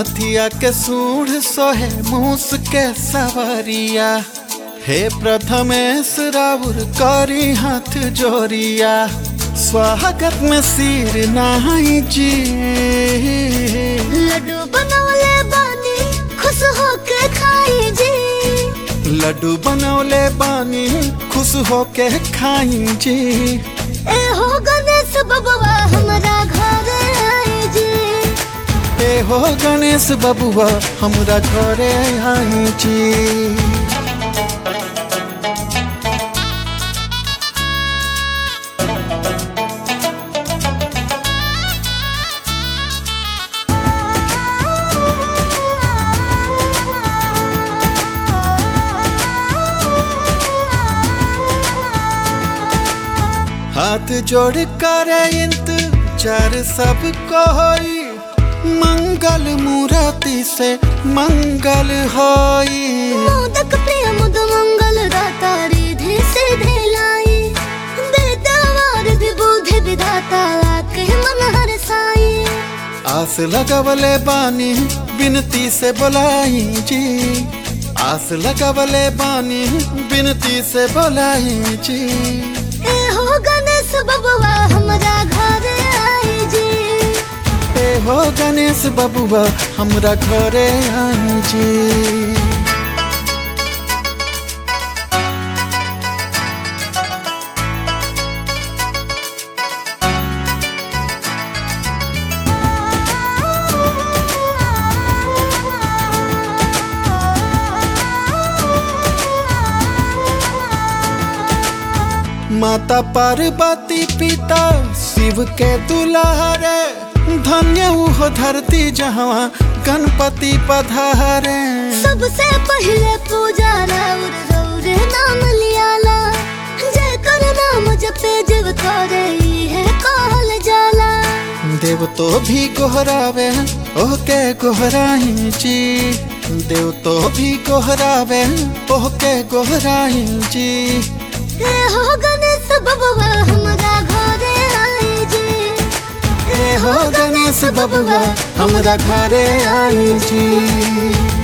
हथिया के सूढ़ सोहे मूस के सवरिया हे प्रथमेश राउर करी हाथ जोरिया स्वागत में सिर नाई जी लड्डू बनवले बानी खुश होके खाई जी लड्डू बनौले बानी खुश होके खाई जी ए हो गणेश बबुआ हमरा घर आई जी ए हो गणेश बबुआ हमरा घरे आई जी हाथ जोड़ कर इंतजार सब कोई मंगल मूर्ति से मंगल होई मोदक प्रिय मुद मंगल दाता रिधि सिधि लाई बेदवार विबुधि विधाता आके मन हर साई आस लगवले बानी बिनती से बोलाई जी आस लगवले बानी बिनती से बोलाई जी ए हो गणेश बबुआ हमरा घर आई जी ए हो गणेश बबुआ हमरा घरे आई जी माता पार्वती पिता शिव के दुलारे धन्य उहो धरती जहाँ गणपति पधारे सबसे पहले पूजा राउर रौर नाम लियाला जय कर नाम जपे जीव करे है कहल जाला देव तो भी गोहरावे ओके गोहराई जी देव तो भी गोहरावे ओके गोहराई जी ए हो गणेश बबुआ हमरा घरे आई जी ए हो गणेश बबुआ हमरा घरे आई जी